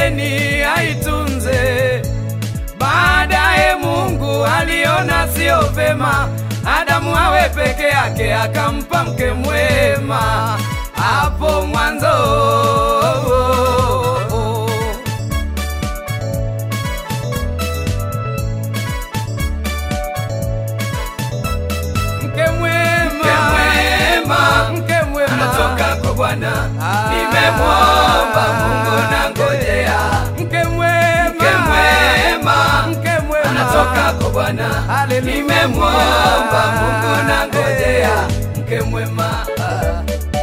Edeni aitunze. Baadaye Mungu aliona sio vema Adamu awe peke yake, akampa mke mwema hapo mwanzo. Mke mwema, Mke mwema, mke mwema anatoka kwa Bwana. Ah. Nimemwomba Mungu na ngojea. mke mwema, Mke mwema, mke mwema anatoka kwa Bwana. Haleluya. Nimemwomba Mungu na ngojea. Mke mwema. ah.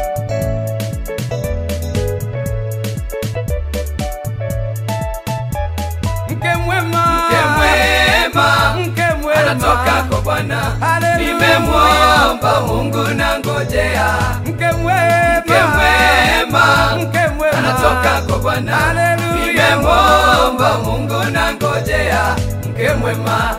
mke mwema, Mke mwema, mke mwema anatoka kwa Bwana. Haleluya. Nimemwomba Mungu na ngojea. mke mwema, Mke mwema, mke mwema anatoka kwa Bwana. Haleluya. Nimemwomba Mungu na ngojea. Mke mwema.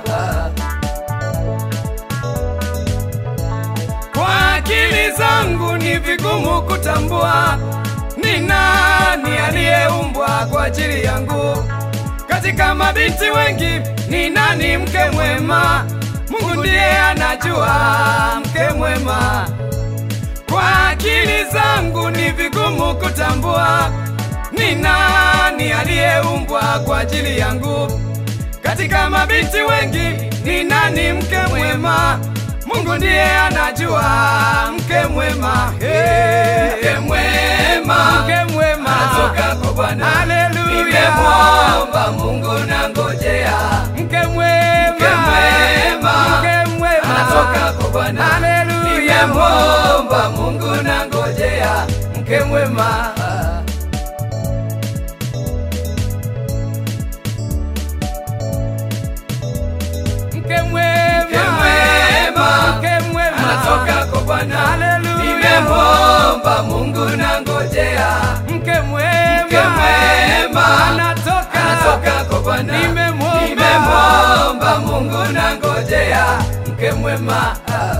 Kwa akili zangu ni vigumu kutambua ni nani aliyeumbwa kwa ajili yangu. Katika mabinti wengi ni nani mke mwema? Mungu ndiye anajua mke mwema. Kwa akili zangu ni vigumu kutambua ni nani aliyeumbwa kwa ajili yangu. Katika mabinti wengi ni nani mke mwema? Mungu ndiye anajua mke mwema. Hey. Mke mwema, Mke mwema anatoka kwa Bwana. Haleluya. Nimemwomba Mungu na ngojea. Mke mwema Mke mwema, Mke mwema anatoka kwa Bwana. Haleluya. Nimemwomba Mungu na ngojea. Mke mwema. Mke mwema Mke mwema, Mke mwema anatoka kwa Bwana. Haleluya. Nimemwomba Mungu na ngojea. Mke mwema Mke mwema, anatoka anatoka kwa Bwana. Nimemwomba. Nimemwomba Mungu na ngojea. Mke mwema.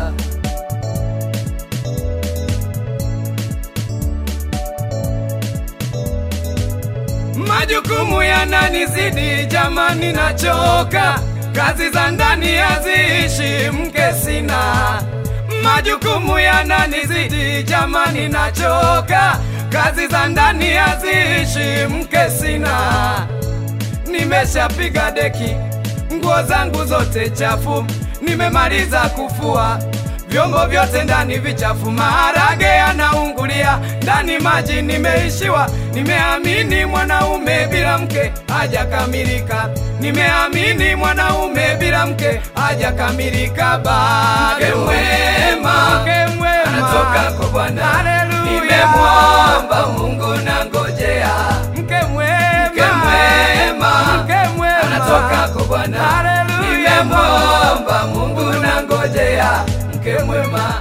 Majukumu yananizidi jamani, nachoka. Kazi za ndani haziishi, mke sina. Majukumu yananizidi jamani, nachoka. Kazi za ndani haziishi, mke sina. Nimeshapiga deki, nguo zangu zote chafu, nimemaliza kufua vyombo vyote ndani vichafu, maharage yanaungulia ndani, maji nimeishiwa. Nimeamini mwanaume bila mke hajakamilika, nimeamini mwanaume bila mke hajakamilika. Bado Mke mwema, mke mwema Anatoka kwa Bwana. Haleluya. Nimemwomba Mungu na ngojea. mke mwema Mke mwema, mke mwema anatoka kwa Bwana. Haleluya. Nimemwomba Mungu na ngojea. Mke mwema.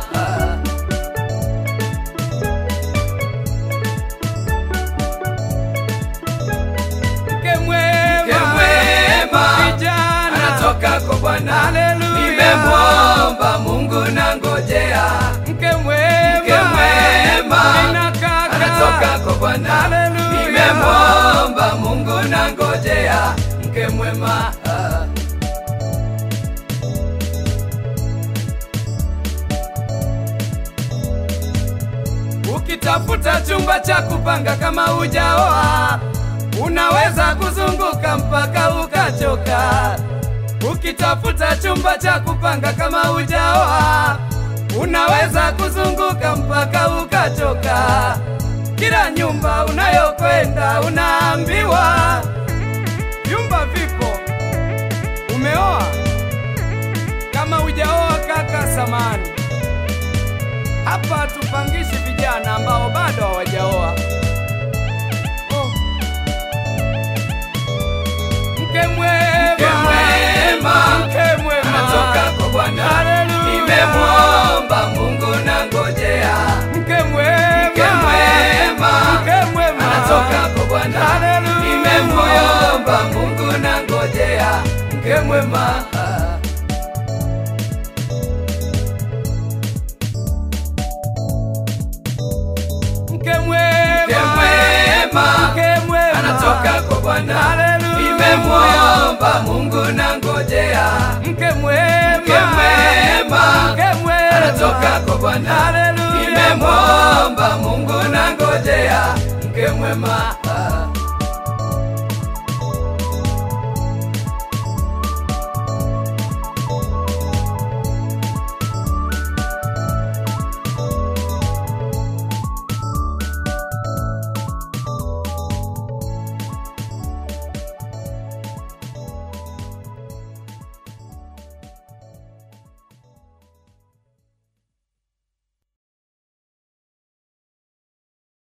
mke mwema Mke mwema, kijana anatoka kwa Bwana. Haleluya. Nimemwomba Mungu na ngojea. mke mwema Mke mwema, Nina kaka. anatoka kwa Bwana. Haleluya. Nimemwomba Mungu na ngojea. Mke mwema. Ukitafuta chumba cha kupanga kama hujaoa, unaweza kuzunguka mpaka ukachoka. Ukitafuta chumba cha kupanga kama hujaoa, unaweza kuzunguka mpaka ukachoka. Kila nyumba unayokwenda unaambiwa vyumba vipo. Umeoa? Kama hujaoa kaka, samani hapa tupangishi vijana ambao bado hawajaoa. Oh. Mke mwema, Mke mwema, mke mwema, Anatoka kwa Bwana. Haleluya. Nimemwomba Mungu na ngojea. Mke mwema, Mke mwema, mke mwema, Anatoka kwa Bwana. Haleluya. Nimemwomba Mungu na ngojea. Mke mwema. mke mwema, Mke mwema, mke mwema, Anatoka kwa Bwana, Haleluya. nimemwomba Mungu na ngojea mke mwema, mke mwema mke mwema, anatoka kwa Bwana, Haleluya. nimemwomba Mungu na ngojea mke mwema.